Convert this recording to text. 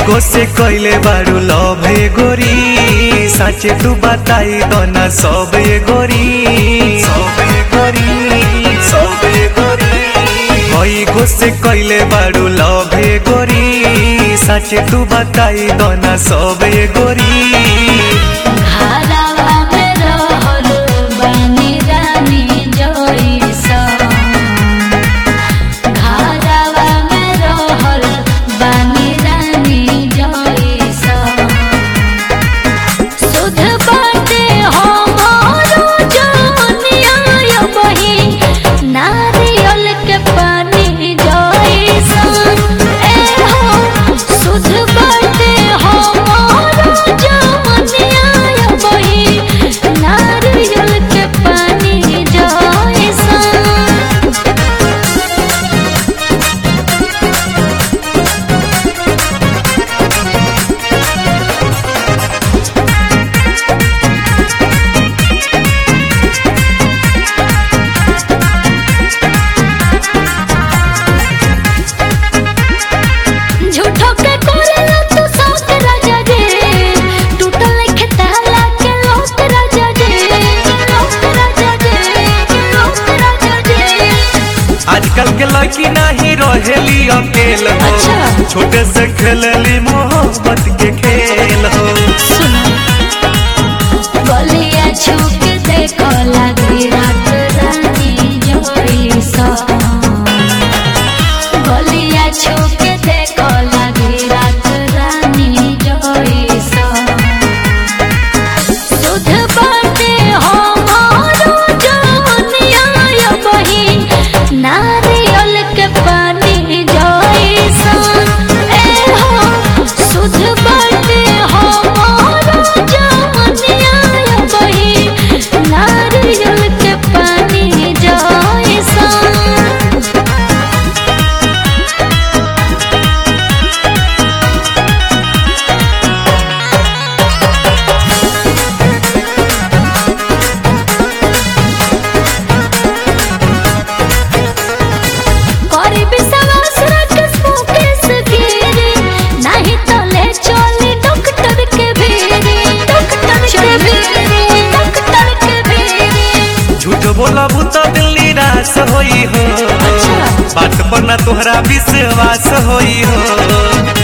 गो से कैले बारू लव हे गोरी साचे तू बताई दोना सब ए गोरी सब ए गोरी सब ए गोरी कई गो से कैले बारू लव हे गोरी साचे तू बताई दोना सब ए गोरी घरवा में रहल बानी रानी जइसन घरवा में रहल बानी रानी जइसन सुध बाटे हमारो जनिया बही नारियल के पानी जइसन ए हो सुध बाटे हमारो जनिया बही नारियल के पानी जइसन झूठो के कोरेला तू साथ राजा रे टूटल लेखे ताला के लोट राजा रे लोट राजा रे लोट राजा रे आजकल के लड़की नहीं रहेली अकेल हो अच्छा। छोटे से खेलली मोहब्बत के खेल हो गलिया छुप देखो लगी रात रानी जोड़ी सा गलिया छुप देखो लगी रात रानी जोड़ी सा सुध बाटे हमारो जनिया बही नारियल के पानी जइसन ए हो सुध बाटे हमारो जनिया बही नारियल के पानी जइसन करे विश्वास रखस मुकेश गिरी नहीं तो ले चली डॉक्टर के भेरे डॉक्टर के भेरे डॉक्टर के भेरे झूठ बोला बुता दिल निराश होई हो अच्छा। बात पर ना तोहरा विश्वास होई हो